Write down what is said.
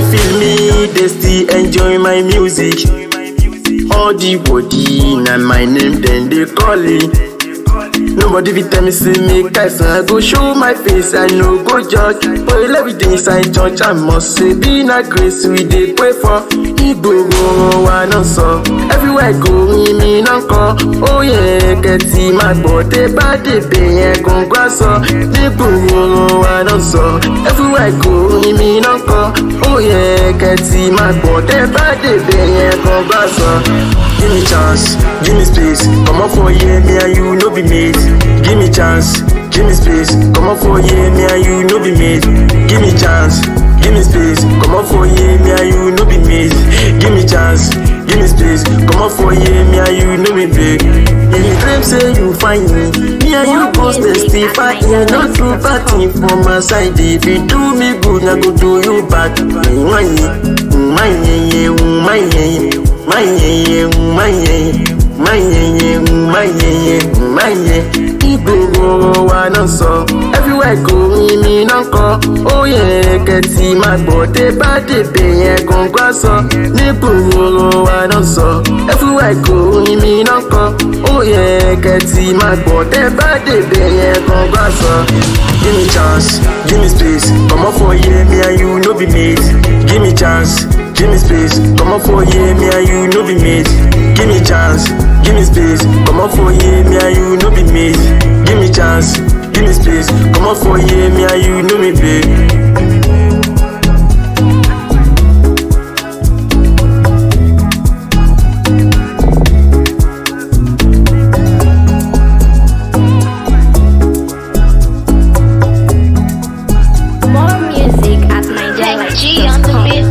feel me, they still enjoy my music. All the body, na my name, then they call it. Nobody fit tell me say make I sing, I go show my face, I no go judge. But everything inside church, I must say be na grace we dey pray for. Ìgboro wa náà sọ, everywhere I go mi náà kọ. Ó yẹ kẹ́tì máa gbọ́ dé bá dèbè yẹn gbọ̀ngbà sọ. Ìgboro wa náà sọ, everywhere I go mi náà kọ. Ó yẹ kẹ́tì máa gbọ́ dé bá dèbè yẹn gbọ̀ngbà sọ. Give me chance, give me space. Come on for here, me and you no be mates. Give me chance, give me space. Come on for here, me and you no be mates. Give me chance, give me space. Come on for here, me and you no be mates. Give me chance, give me space. Come on for here, me and you no be big. If you claim say you find me, me and you go testify. Not too bad thing for my side. If you do me good, I go do you bad. Mwanye, mwanye, mwanye, mwanye, mwanye, mwanye, mwanye, mwanye. Ìgboro wa náà sọ, everywhere I go mi náà kọ. Ó yẹ kẹ́tì máa gbọ́ dé bá dèbè yẹn gbọ̀ngbà sọ. Nígboro wa náà sọ, everywhere I go mi náà kọ. Ó yẹ kẹ́tì máa gbọ́ dé bá dèbè yẹn gbọ̀ngbà sọ. Give me chance, give me space. Comot for here, me and you no be mates. Give me chance, give me space. Comot for here, me and you no be mates. Give me chance, give me space. Comot for here, me and you no be mates. Give me chance, give me space. Comot for here, me and you no be babe. More music at Tech G on the NigerLife.com. beat.